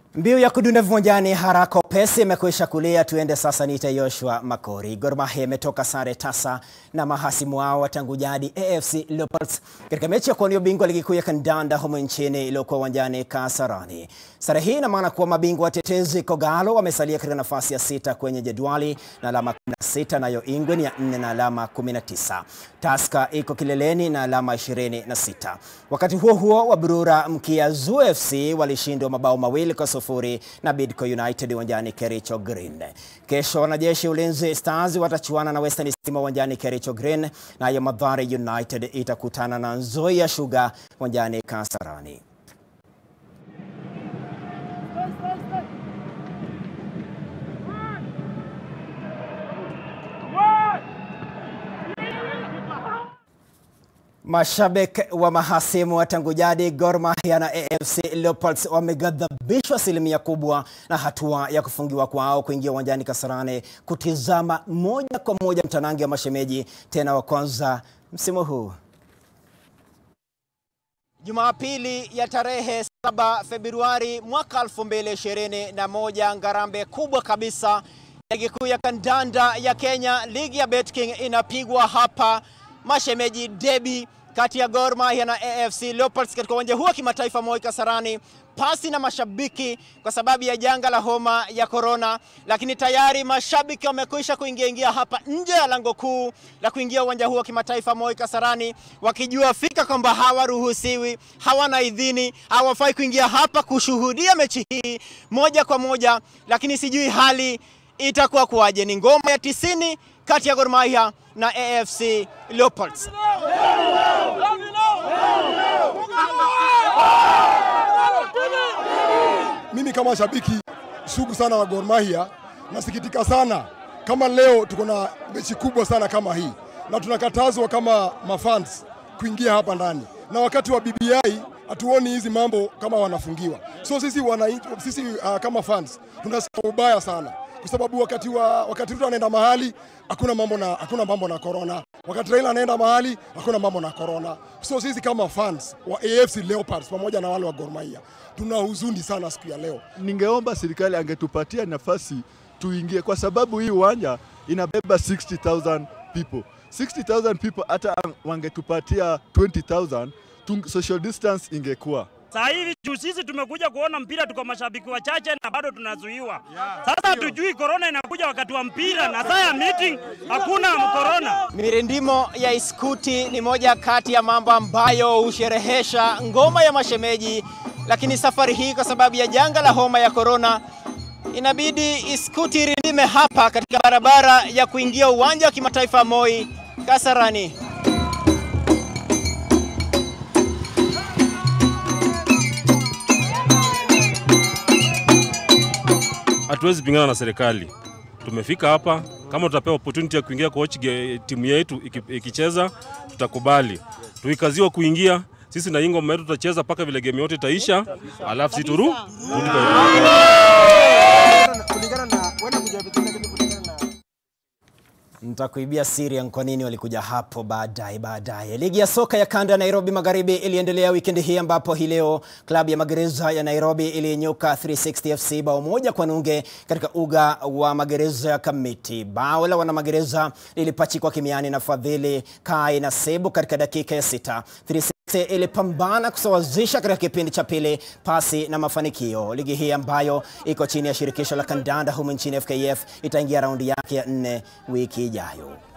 Mbiu ya kudunda viwanjani haraka upesi imekwisha kulia. Tuende sasa, niite Joshua Makori. Gor Mahia imetoka sare tasa na mahasimu wao wa tangu jadi AFC Leopards katika mechi ya kuwania ubingwa ligi kuu ya kandanda humu nchini iliyokuwa uwanjani Kasarani. Sare hii ina maana kuwa mabingwa watetezi Kogalo wamesalia katika nafasi ya sita kwenye jedwali na alama 16, nayo Ingwe ni ya nne na alama 19. Tusker iko kileleni na alama 26. Wakati huo huo, Waburura mkia Zoo FC walishindwa mabao mawili kwa sufuri na Bidco United uwanjani Kericho Green. Kesho wanajeshi Ulinzi Stars watachuana na Western Stima uwanjani Kericho Green, nayo Mathare United itakutana na Nzoia Sugar uwanjani Kasarani. Mashabiki wa mahasimu wa tangu jadi Gor Mahia na AFC Leopards wameghadhabishwa asilimia kubwa na hatua ya kufungiwa kwao kuingia uwanjani Kasarani kutizama moja kwa moja mtanange wa mashemeji tena wa kwanza msimu huu. Jumapili ya tarehe 7 Februari mwaka 2021, ngarambe kubwa kabisa ligi kuu ya kandanda ya Kenya, ligi ya BetKing inapigwa hapa mashemeji debi kati ya Gor Mahia na AFC Leopards katika uwanja huu wa kimataifa Moi Kasarani, pasi na mashabiki kwa sababu ya janga la homa ya korona, lakini tayari mashabiki wamekwisha kuingia ingia hapa nje ya lango kuu la kuingia uwanja huu wa kimataifa Moi Kasarani, wakijua fika kwamba hawaruhusiwi, hawana idhini, hawafai kuingia hapa kushuhudia mechi hii moja kwa moja, lakini sijui hali itakuwa kuwaje. Ni ngoma ya tisini kati ya Gor Mahia na AFC Leopards. Mimi kama shabiki sugu sana wa Gor Mahia nasikitika sana kama leo tuko na mechi kubwa sana kama hii, na tunakatazwa kama mafans kuingia hapa ndani, na wakati wa BBI hatuoni hizi mambo kama wanafungiwa. So sisi wana, sisi uh, kama fans tunasikia ubaya sana kwa sababu wakati wa wakati Ruto anaenda mahali hakuna mambo na hakuna mambo na corona, wakati Raila anaenda mahali hakuna mambo na corona. So sisi kama fans wa AFC Leopards pamoja na wale wa Gor Mahia tuna huzuni sana siku ya leo. Ningeomba serikali angetupatia nafasi tuingie, kwa sababu hii uwanja inabeba 60,000 people 60,000 people, hata wangetupatia 20,000 social distance ingekuwa Saa hivi juu sisi tumekuja kuona mpira, tuko mashabiki wachache na bado tunazuiwa. Sasa hatujui korona inakuja wakati wa mpira na saa ya meeting hakuna korona. Mirindimo ya iskuti ni moja kati ya mambo ambayo husherehesha ngoma ya mashemeji, lakini safari hii kwa sababu ya janga la homa ya korona inabidi iskuti irindime hapa katika barabara ya kuingia uwanja wa kimataifa Moi Kasarani. Hatuwezi pingana na serikali. Tumefika hapa, kama tutapewa opportunity ya kuingia coach timu yetu ikicheza, tutakubali. Tuikaziwa kuingia sisi na Ingoma yetu tutacheza mpaka vile game yote itaisha, alafu si turu Nitakuibia siri ya kwa nini walikuja hapo baadaye baadaye. Ligi ya soka ya kanda ya Nairobi Magharibi iliendelea wikendi hii ambapo hii leo klabu ya Magereza ya Nairobi ilinyuka 360 FC bao moja kwa nunge katika uga wa Magereza ya Kamiti. Bao la wana Magereza lilipachikwa kimiani na Fadhili Kai na Sebu katika dakika ya sita. 360 ilipambana kusawazisha katika kipindi cha pili pasi na mafanikio. Ligi hii ambayo iko chini ya shirikisho la kandanda humu nchini FKF itaingia raundi yake ya nne wiki ijayo.